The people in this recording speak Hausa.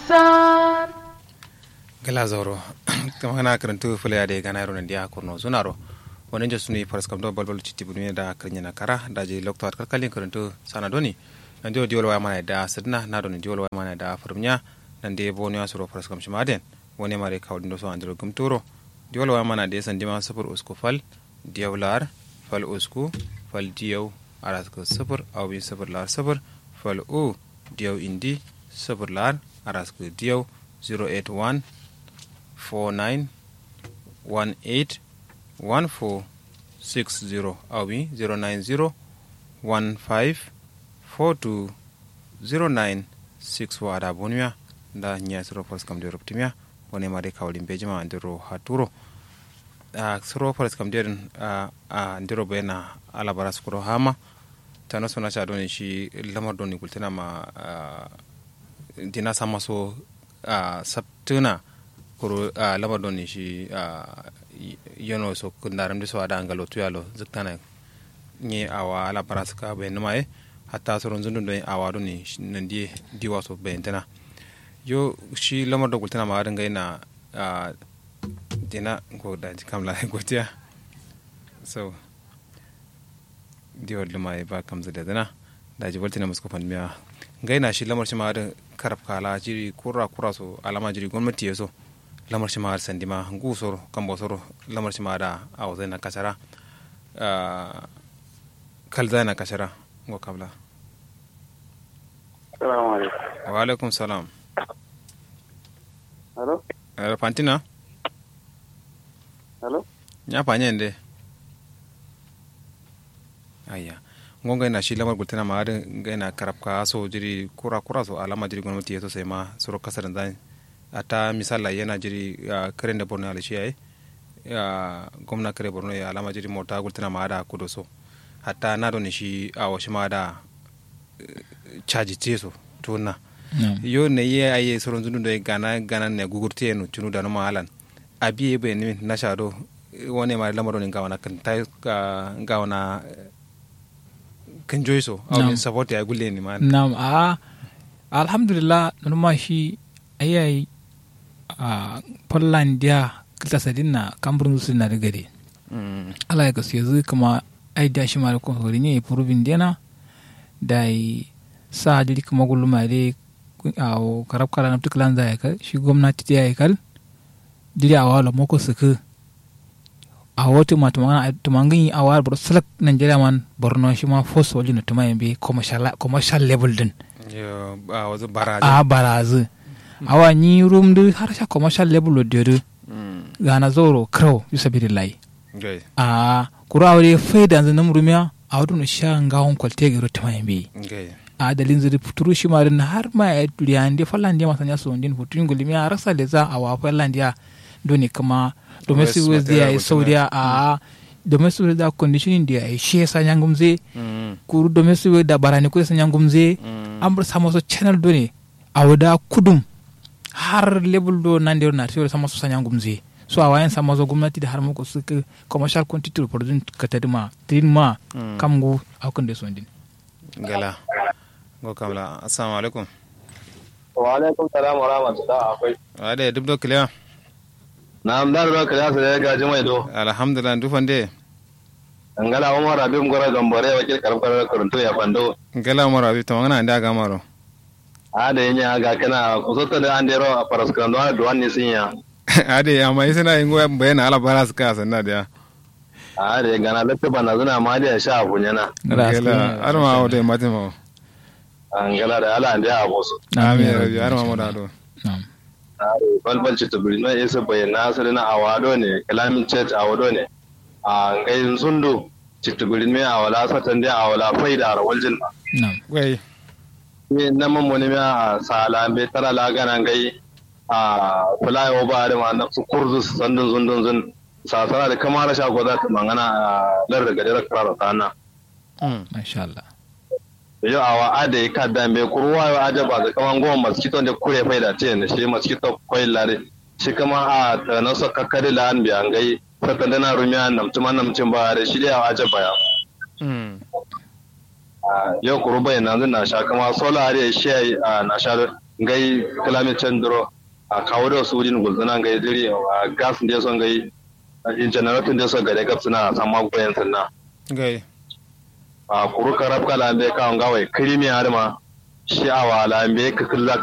darasan gala zoro kama kana karantu fulaya da gana yaro nandiya kurno zunaro wani jasu ne faras kam do balbal citti bunu da karnya na kara da je lokto at kalkalin karantu sana doni nan dio diol wa mana da sidna na doni diol wa mana da furmnya nan de bonu ya suro faras kam shimaden wani mare kawdin do so andiro gumturo diol wa mana de san dima sufur usku fal diawlar fal usku fal diyaw aras ko sufur aw bi sufur lar sufur fal u diyaw indi sufur lar aras ko diyaw 081 49 18 1460 awi 090 15 42 09 wada bonmiya da nya soro fors kam de ruptimiya woni mari kawli bejima andiro haturo a soro fors kam de a andiro bena ala baras kuro hama tano sona cha doni shi lamar doni kultina ma dina sama so sabtuna kuro lamar doni shi yono so kundaram de so ada angalo tuyalo ziktana nye awa ala paraska be numaye hatta soron zundu do awa do ni nandi diwa so be tana yo shi lamar da gultana ma ringa ina dina ko da kamla gotiya so diwar lumaye ba kamza da dana da ji voltina musko fanmiya gaina shi lamar shi ma da karab kala jiri kura kura so alama jiri gwamnati ya so lamar shi ma sandima ngu soro kambo soro lamar shi ma da awzai na kasara kalzai na kasara ngo kabla Assalamu alaikum. wa alaikum salam Hello? eh fantina Hello? nya fanya ende ayya ngo gaina shi lamar gultana ma da gaina karab ka so jiri kura kura so alama jiri gwamnati ya so sai ma soro kasar zan ata misala yana jiri karen da borno alishi yayi gwamna kare borno ya alama jiri mota gultana ma da kudo so hatta na don shi a washi ma da caji ce so tuna yo ne ye aye soron zundu do gana gana ne gugurte no tunu da no malan abi be ni na shado wone ma lamaro ni gawana kan tay gawana kan joyso aw support ya gulle ni man nam a alhamdulillah numa shi ayayi a Polandia kilta sadina kamburin su na daga de ala ya gasu yanzu kuma ai da shi mara kun hori ne purubin dena da yi sa diri kuma gullu ma de a karab kala na tuklan za ya kal shi gwamnati ta ya kal diri a wala moko suku a wata ma tumangin yi a wala bro salak nigeria man borno shi ma fosu wajen da tumayin bi commercial level din yo a wazu baraji a barazu awa ni rum du har sha commercial level de du gana zoro crow bisa bi lai gai a kura awre faida zan nam rumiya a wadu no sha ngawon kwalte gero tamayin bi gai a dalin zuri puturu shi marin har ma ya duriya ande fallandiya masanya so ndin putun gulmiya rasa le za a wa fallandiya doni kama domestic waste dia ya saudiya a domestic waste da conditioning dia ya shi sa nyangumze kuru domestic waste da barani ko sa nyangumze an bar sama so channel doni a wada kudum har level do nan da na tiyo sama so sa nyangumze so a wayan sama so gwamnati da har muku su commercial quantity production ka tadima ma kamgu akun da so ndin gala go kamla assalamu alaikum Wa alaikum salam wa rahmatullah akwai. ade duk do kliya Na amdar ba ka yasa ya gaji mai do. alhamdulillah dufande Angala Umar Abim Gora Gambare wakil karfar karunto ya fando. gala maro abi to ngana nda ga maro A da yanya ga kana kusota da an dero a faraskran do an duwan ne sun ya. ade amma isana ingo bayana ala baras ka sanna da A da ya gana latta bana zuna ma da ya sha abu yana. gala arma o de matimo Angala da ala da ya abu su. amin ya rabbi arma mo da do Na'am. balbalci ta birnin isa bayyana asali na awado ne kalamin church awado ne a ngayin sundu citta birnin mai awala satan dai awala faida a rawal jin Na'am. wai ne na mamoni mai a sala bai tara lagana ngai a fulayo ba da ma na su kurzu su sandun zundun zun sasara da kamar rasha gwada ta mangana a lar da gadar karara sana Masha Allah. yau awa ada ya kada mai kurwa yau aja ba da kaman goma mosquito da kure faida ce ne shi mosquito koyi lare shi kama a ta na so kakkari la an biya ngai saka dana rumiya namtuma namcin ba da shi da aja baya yau kuru bai na na sha kama sola are shi a na sha ngai climate change dro a kawo da su din gulzuna ngai diri a gas ne so ngai in generator ne so gare gab suna sama goyen sanna gai a kuru karab kala be ka ngawai krimi har ma shi awa la be ka killa